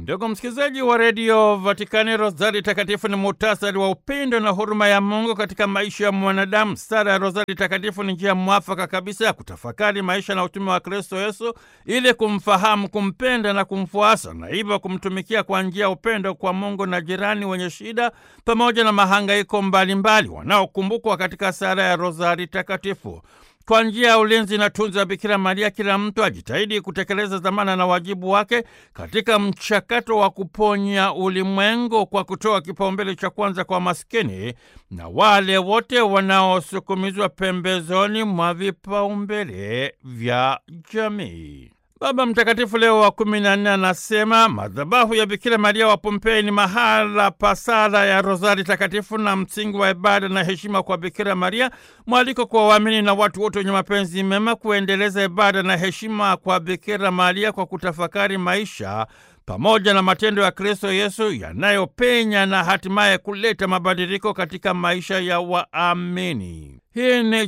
Ndugu msikilizaji wa redio Vatikani, Rozari Takatifu ni muhtasari wa upendo na huruma ya Mungu katika maisha ya mwanadamu. Sala ya Rozari Takatifu ni njia mwafaka kabisa ya kutafakari maisha na utume wa Kristo Yesu ili kumfahamu, kumpenda na kumfuasa, na hivyo kumtumikia kwa njia ya upendo kwa Mungu na jirani wenye shida pamoja na mahangaiko mbalimbali wanaokumbukwa katika sala ya Rozari Takatifu. Kwa njia ya ulinzi na tunza ya Bikira Maria, kila mtu ajitahidi kutekeleza dhamana na wajibu wake katika mchakato wa kuponya ulimwengu kwa kutoa kipaumbele cha kwanza kwa maskini na wale wote wanaosukumizwa pembezoni mwa vipaumbele vya jamii. Baba Mtakatifu Leo wa kumi na nne anasema madhabahu ya Bikira Maria wa Pompei ni mahala pa sala ya Rozari Takatifu na msingi wa ibada na heshima kwa Bikira Maria, mwaliko kwa waamini na watu wote wenye mapenzi mema kuendeleza ibada na heshima kwa Bikira Maria kwa kutafakari maisha pamoja na matendo ya Kristo Yesu yanayopenya na hatimaye kuleta mabadiliko katika maisha ya waamini. Hii ni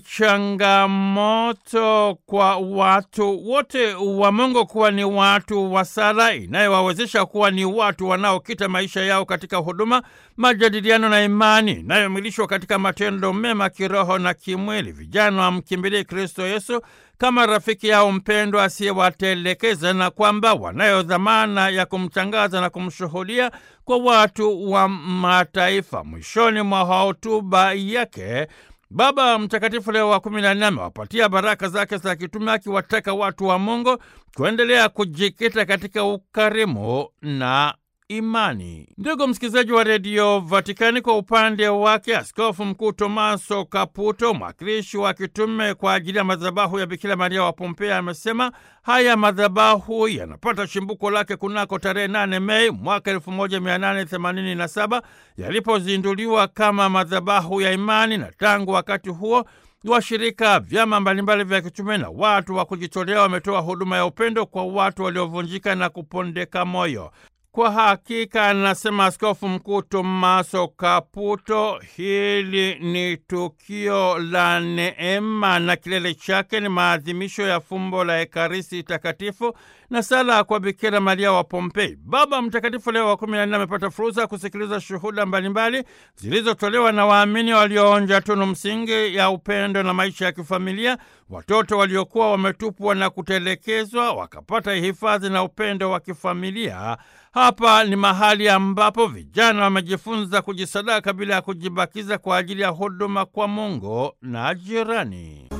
changamoto kwa watu wote wa Mungu kuwa ni watu wa sala inayowawezesha kuwa ni watu wanaokita maisha yao katika huduma, majadiliano na imani inayomilishwa katika matendo mema kiroho na kimwili. Vijana wamkimbilie Kristo Yesu kama rafiki yao mpendwa asiyewatelekeza na kwamba wanayo dhamana ya kumtangaza na kumshuhudia kwa watu wa mataifa. Mwishoni mwa hotuba yake Baba Mtakatifu Leo wa kumi na nne amewapatia baraka zake za kitume akiwataka watu wa Mungu kuendelea kujikita katika ukarimu na imani. Ndugu msikilizaji wa redio Vatikani, kwa upande wake Askofu Mkuu Tomaso Kaputo, mwakilishi wa kitume kwa ajili ya madhabahu ya Bikira Maria wa Pompea, amesema haya madhabahu yanapata chimbuko lake kunako tarehe 8 Mei mwaka 1887 yalipozinduliwa kama madhabahu ya imani, na tangu wakati huo washirika, vyama mbalimbali vya kitume na watu wa kujitolea wametoa huduma ya upendo kwa watu waliovunjika na kupondeka moyo. Kwa hakika, anasema Askofu Mkuu Tomaso Kaputo, hili ni tukio la neema na kilele chake ni maadhimisho ya fumbo la Ekaristi Takatifu na sala kwa Bikira Maria wa Pompei. Baba Mtakatifu Leo wa kumi na nne amepata fursa ya kusikiliza shuhuda mbalimbali zilizotolewa na waamini walioonja tunu msingi ya upendo na maisha ya kifamilia, watoto waliokuwa wametupwa na kutelekezwa wakapata hifadhi na upendo wa kifamilia. Hapa ni mahali ambapo vijana wamejifunza kujisadaka bila ya kujibakiza kwa ajili ya huduma kwa Mungu na jirani.